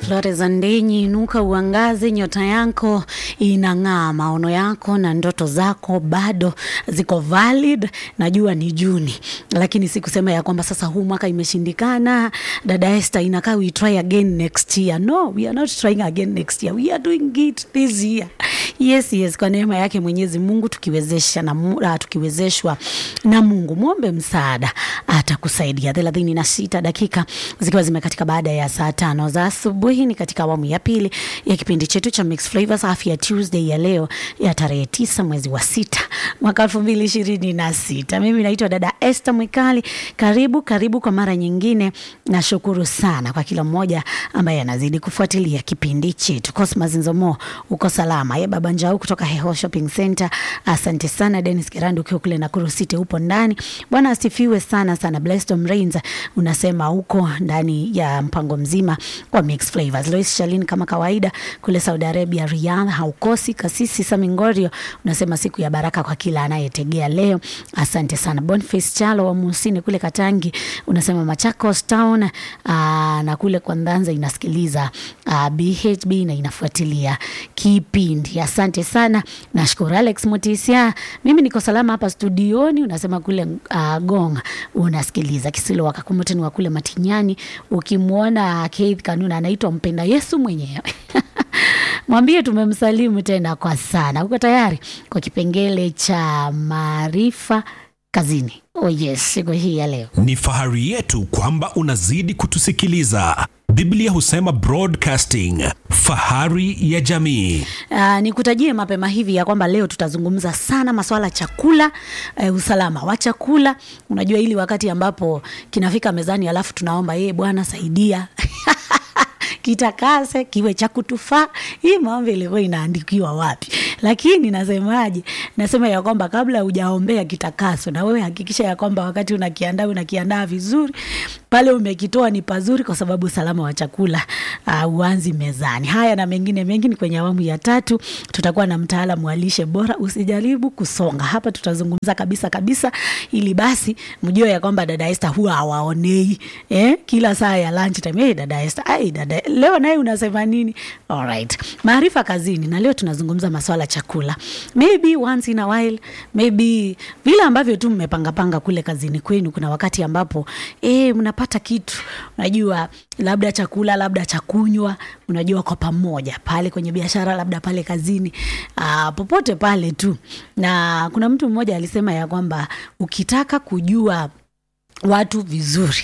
Flores Andenyi, inuka uangaze, nyota yako inang'aa, maono yako na ndoto zako bado ziko valid. Najua ni Juni, lakini si kusema ya kwamba sasa huu mwaka imeshindikana. Dada Esther, inakaa we try again next year. No, we are not trying again next year, we are doing it this year. Yes, yes, kwa neema yake Mwenyezi Mungu tukiwezesha na mu- ah, tukiwezeshwa na Mungu, mwombe msaada, atakusaidia. thelathini na sita dakika zikiwa zimekatika baada ya saa tano za asubuhi, ni katika awamu ya pili ya kipindi chetu cha Mix Flavors Afya Tuesday ya leo ya tarehe tisa mwezi wa sita mwaka elfu mbili ishirini na sita. Mimi naitwa dada Esther Mwikali. Karibu karibu kwa mara nyingine. Nashukuru sana kwa kila mmoja ambaye anazidi kufuatilia kipindi chetu. Cosmas Nzomo, uko salama? Ye baba Njau kutoka Heho Shopping Center, asante sana. Dennis Kirandi ukiwa kule Nakuru City upo ndani. Bwana asifiwe sana sana. Blessed Rains unasema uko ndani ya mpango mzima wa Mix Flavors. Lois Shalin kama kawaida kule Saudi Arabia Riyadh haukosi. Kasisi Samingorio unasema siku ya baraka kwa kila anayetegea leo, asante sana. Boniface Chalo wa Musini kule Katangi unasema Machakos Town aa, na kule kwa Ndanza inasikiliza aa, BHB na inafuatilia kipindi. Asante sana, nashukuru. Alex Mutisia, mimi niko salama hapa studioni, unasema kule uh, Gonga unasikiliza Kisilo wakakumuteni wa kule Matinyani. Ukimwona Keith Kanuna anaitwa mpenda Yesu mwenyewe mwambie tumemsalimu tena kwa sana. Uko tayari kwa kipengele cha maarifa kazini? Oh yes, siku hii ya leo Ni fahari yetu kwamba unazidi kutusikiliza. Biblia husema broadcasting, fahari ya jamii. Uh, nikutajie mapema hivi ya kwamba leo tutazungumza sana masuala ya chakula uh, usalama wa chakula. Unajua ili wakati ambapo kinafika mezani alafu tunaomba yeye Bwana saidia kitakase kiwe cha kutufaa. Hii maombi ilikuwa inaandikiwa wapi? Lakini nasemaje? Nasema ya kwamba kabla hujaombea kitakaso, na wewe hakikisha ya kwamba wakati unakiandaa unakiandaa vizuri, pale umekitoa ni pazuri, kwa sababu usalama wa chakula uh, uanzi mezani. Haya na mengine mengi ni kwenye awamu ya tatu. Tutakuwa na mtaalamu wa lishe bora, usijaribu kusonga hapa, tutazungumza kabisa kabisa, ili basi mjue ya kwamba dada Esther huwa hawaonei eh, kila saa ya lunch time. Hey, dada Esther, ai dada, leo naye unasema nini? Alright, maarifa kazini, na leo tunazungumza maswala chakula, maybe once in a while, maybe vile ambavyo tu mmepangapanga kule kazini kwenu. Kuna wakati ambapo eh, mnapata kitu, unajua labda chakula, labda cha kunywa, unajua kwa pamoja pale kwenye biashara, labda pale kazini, aa, popote pale tu. Na kuna mtu mmoja alisema ya kwamba ukitaka kujua watu vizuri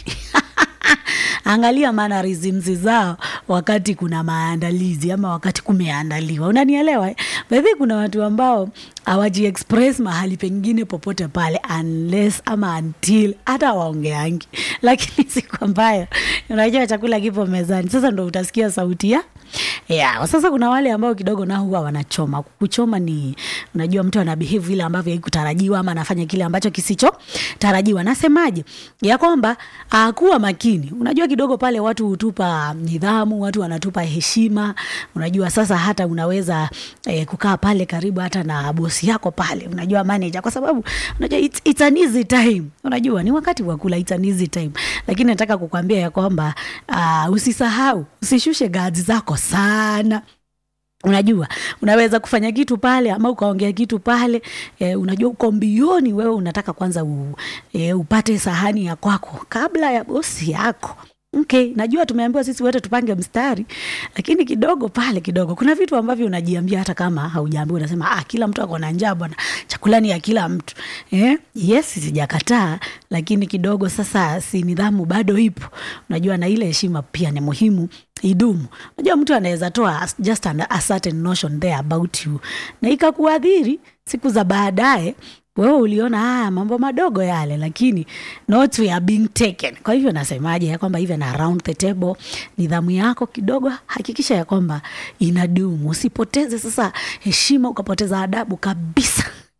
angalia mannerisms zao wakati kuna maandalizi ama wakati kumeandaliwa, unanielewa eh? By the way, kuna watu ambao hawaji express mahali pengine popote pale unless ama until hata waongeangi, lakini siku ambayo unajua chakula kipo mezani, sasa ndo utasikia sauti ya Yeah, sasa kuna wale ambao kidogo nao huwa wanachoma. Kuchoma ni unajua mtu ana behave vile ambavyo haikutarajiwa ama anafanya kile ambacho kisichotarajiwa. Nasemaje? Ya kwamba uh, kuwa makini. Unajua kidogo pale watu hutupa nidhamu, watu wanatupa heshima. Unajua sasa hata unaweza eh, kukaa pale karibu hata na bosi yako pale. Unajua manager kwa sababu unajua it's, it's an easy time. Unajua ni wakati wa kula it's an easy time. Lakini nataka kukwambia ya kwamba uh, usisahau, usishushe gazi zako sana unajua unaweza kufanya kitu pale ama ukaongea kitu pale e, unajua uko mbioni wewe unataka kwanza u, e, upate sahani ya kwako kabla ya bosi yako Okay, najua tumeambiwa sisi wote tupange mstari, lakini kidogo pale kidogo kuna vitu ambavyo unajiambia hata kama haujaambiwa, unasema ah, kila mtu ako na njaa bwana, chakula ni ya kila mtu eh? Yes, sijakataa, lakini kidogo sasa, si nidhamu bado ipo. Unajua, na ile heshima pia ni muhimu idumu. Unajua, mtu anaweza toa just an, a certain notion there about you na ikakuadhiri siku za baadaye wewe uliona haya mambo madogo yale, lakini notes were being taken. Kwa hivyo nasemaje ya kwamba even around the table, nidhamu yako kidogo hakikisha ya kwamba inadumu. Usipoteze sasa heshima ukapoteza adabu kabisa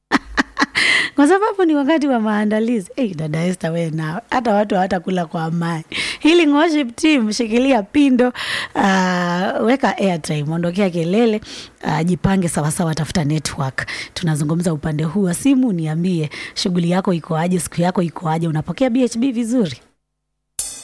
kwa sababu ni wakati wa maandalizi. Hey, dada Esther, we na hata watu hawatakula kwa amani. Healing Worship Team, shikilia pindo, uh, weka airtime, ondokea kelele, uh, jipange sawasawa, tafuta network. Tunazungumza upande huu wa simu, niambie shughuli yako iko aje, siku yako iko aje, unapokea BHB vizuri?